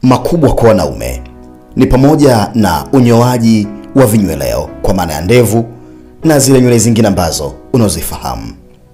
makubwa kwa wanaume ni pamoja na unyoaji wa vinyweleo kwa maana ya ndevu na zile nywele zingine ambazo unazozifahamu.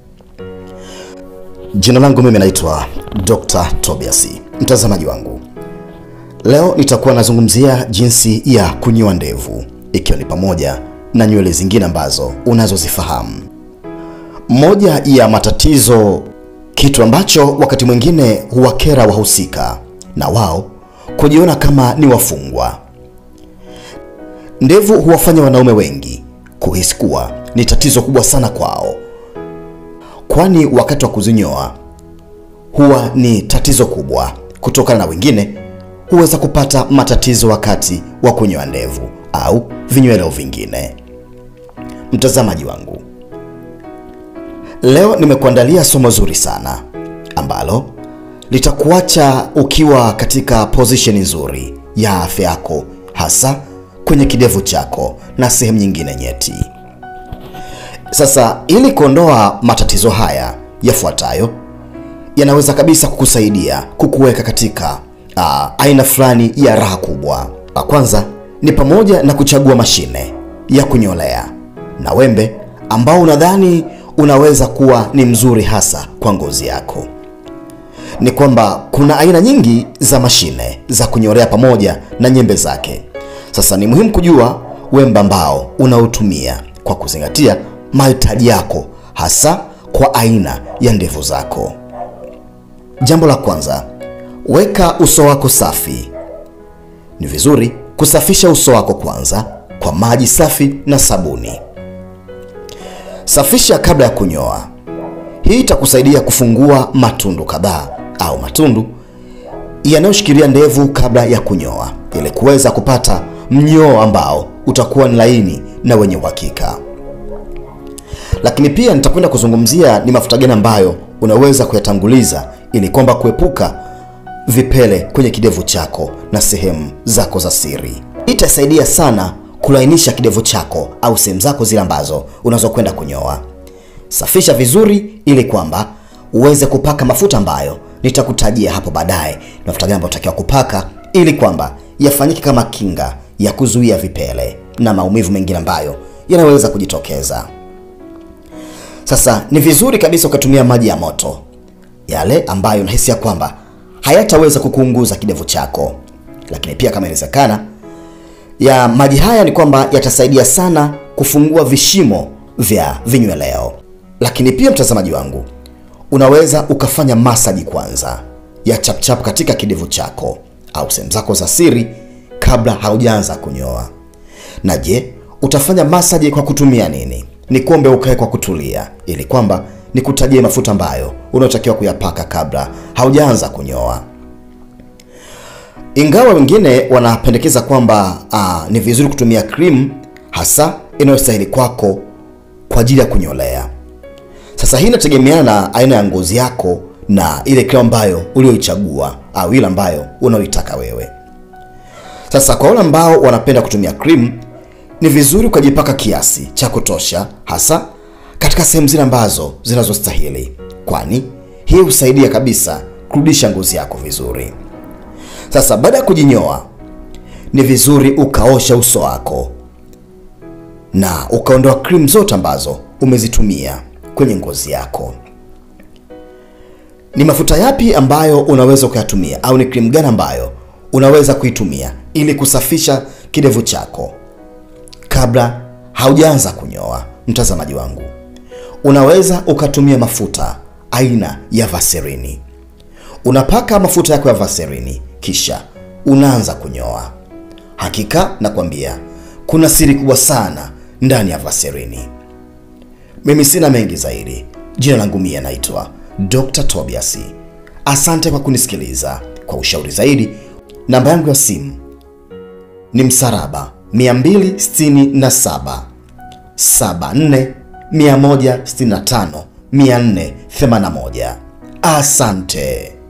Jina langu mimi naitwa Dr. Tobias. Mtazamaji wangu, leo nitakuwa nazungumzia jinsi ya kunyoa ndevu, ikiwa ni pamoja na nywele zingine ambazo unazozifahamu. Moja ya matatizo, kitu ambacho wakati mwingine huwakera wahusika na wao kujiona kama ni wafungwa. Ndevu huwafanya wanaume wengi kuhisi kuwa ni tatizo kubwa sana kwao, kwani wakati wa kuzinyoa huwa ni tatizo kubwa, kutokana na wengine huweza kupata matatizo wakati wa kunyoa ndevu au vinyweleo vingine. Mtazamaji wangu, leo nimekuandalia somo zuri sana ambalo litakuacha ukiwa katika position nzuri ya afya yako, hasa kwenye kidevu chako na sehemu nyingine nyeti. Sasa, ili kuondoa matatizo haya yafuatayo, yanaweza kabisa kukusaidia kukuweka katika uh, aina fulani ya raha kubwa. La kwanza ni pamoja na kuchagua mashine ya kunyolea na wembe ambao unadhani unaweza kuwa ni mzuri hasa kwa ngozi yako. Ni kwamba kuna aina nyingi za mashine za kunyolea pamoja na nyembe zake. Sasa ni muhimu kujua wembe ambao unaotumia kwa kuzingatia mahitaji yako hasa kwa aina ya ndevu zako. Jambo la kwanza, weka uso wako safi. Ni vizuri kusafisha uso wako kwanza kwa maji safi na sabuni. Safisha kabla ya kunyoa. Hii itakusaidia kufungua matundu kadhaa au matundu yanayoshikilia ndevu kabla ya kunyoa, ili kuweza kupata mnyoo ambao utakuwa ni laini na wenye uhakika. Lakini pia nitakwenda kuzungumzia ni mafuta gani ambayo unaweza kuyatanguliza ili kwamba kuepuka vipele kwenye kidevu chako na sehemu zako za siri. Itasaidia sana kulainisha kidevu chako au sehemu zako zile ambazo unazokwenda kunyoa. Safisha vizuri ili kwamba uweze kupaka mafuta ambayo nitakutajia hapo baadaye, mafuta gani ambayo unatakiwa kupaka ili kwamba yafanyike kama kinga ya kuzuia vipele na maumivu mengine ambayo yanaweza kujitokeza. Sasa ni vizuri kabisa ukatumia maji ya moto, yale ambayo unahisi ya kwamba hayataweza kukuunguza kidevu chako, lakini pia kama inawezekana ya maji haya ni kwamba yatasaidia sana kufungua vishimo vya vinyweleo. Lakini pia mtazamaji wangu, unaweza ukafanya masaji kwanza ya chapchap katika kidevu chako au sehemu zako za siri kabla haujaanza kunyoa. Na je, utafanya masaji kwa kutumia nini? Ni kuombe ukae kwa kutulia, ili kwamba nikutajie mafuta ambayo unaotakiwa kuyapaka kabla haujaanza kunyoa. Ingawa wengine wanapendekeza kwamba aa, ni vizuri kutumia cream hasa inayostahili kwako kwa ajili ya kunyolea. Sasa hii inategemeana na aina ya ngozi yako na ile cream ambayo ulioichagua au ile ambayo unaoitaka wewe. Sasa kwa wale ambao wanapenda kutumia cream, ni vizuri ukajipaka kiasi cha kutosha, hasa katika sehemu zile ambazo zinazostahili, kwani hii husaidia kabisa kurudisha ngozi yako vizuri. Sasa baada ya kujinyoa, ni vizuri ukaosha uso wako na ukaondoa cream zote ambazo umezitumia kwenye ngozi yako. Ni mafuta yapi ambayo unaweza ukayatumia au ni cream gani ambayo unaweza kuitumia ili kusafisha kidevu chako kabla haujaanza kunyoa? Mtazamaji wangu, unaweza ukatumia mafuta aina ya Vaseline. Unapaka mafuta yako ya Vaseline kisha unaanza kunyoa. Hakika nakwambia kuna siri kubwa sana ndani ya Vaseline. Mimi sina mengi zaidi. Jina langu mie naitwa Dr. Tobias. Asante kwa kunisikiliza. Kwa ushauri zaidi, namba yangu ya simu ni msaraba 267 74 165 481. Asante.